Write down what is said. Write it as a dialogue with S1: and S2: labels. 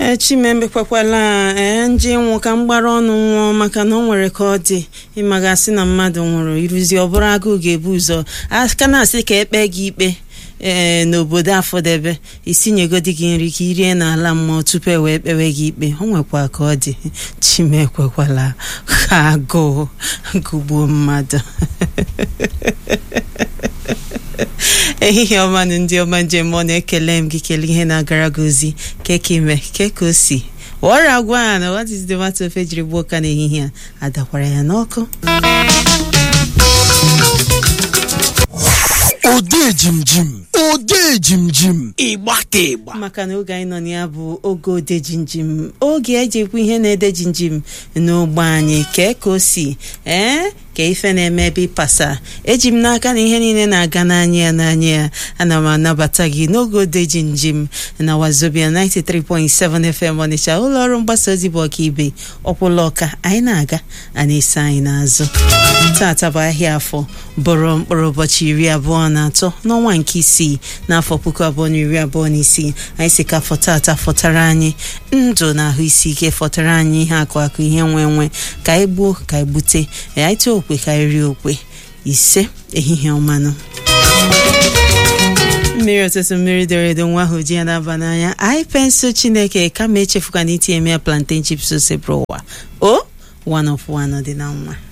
S1: ee chimemekwekwala ee nje nwụ ka mgbara ọnụ nwụọ maka na ọ nwere ka ọ dị ịmagasị na mmadụ nwụrụ iruzi ọ bụrụ agụụ ga-ebu ụzọ aka na-asị ka ekpe gị ikpe ee n'obodo afọdebe isinyegodi gị nri ka irie n'ala mmụọ tupu e wee kpewe gị ikpe ọ nwekwa ka ọ dị chimekwekwala ka agụụ gụgbuo mmadụ ehihie ọma na ndị ọma njem ọ na-ekele m gị kele ihe na-agara gị ozi kekime keka o si ọrịa agwa a na what is the matter ofe jiri gbuo ka n'ehihie a adakwara ya n'ọkụ
S2: ode jimjim ode jimjim ịgba ka ịgba
S1: maka na oge anyị nọ na ya bụ oge ode jinjim oge eji ekwu ihe na-ede jinjim n'ogbe anyị kee ka o si ee ka ife na-eme ebe ịpasa eji m n'aka na ihe niile na-aga n'anya ya n'anya ya ana m anabata gị n'oge ode jinjim na wazobia 93.7 FM Ọnịcha ụlọ ọrụ mgbasa ozi bụ ọkaibe ọkwụla ọka anyị na-aga a na-ese anyị n'azụ tata bụ ahịa afọ bụrụ mkpụrụ ụbọchị iri abụọ na atọ n'ọnwa nke isii n'afọ puku abụọ na iri abụọ na isii anyị si ka afọ tata fọtara anyị ndụ na ahụ isi ike fọtara anyị ihe akụ akụ ihe nwe nwe ka anyị gbuo ka anyị gbute anyị tụọ okwe ka anyị rie okwe ise ehihie ọmanụ mmiri ọtụtụ mmiri dere edo nwa ahụ ji ya na-aba n'anya anyị pensụl chineke kama echefukwana itinye m ya plantain chips ose bụrụ ụwa o one of one dị na nwa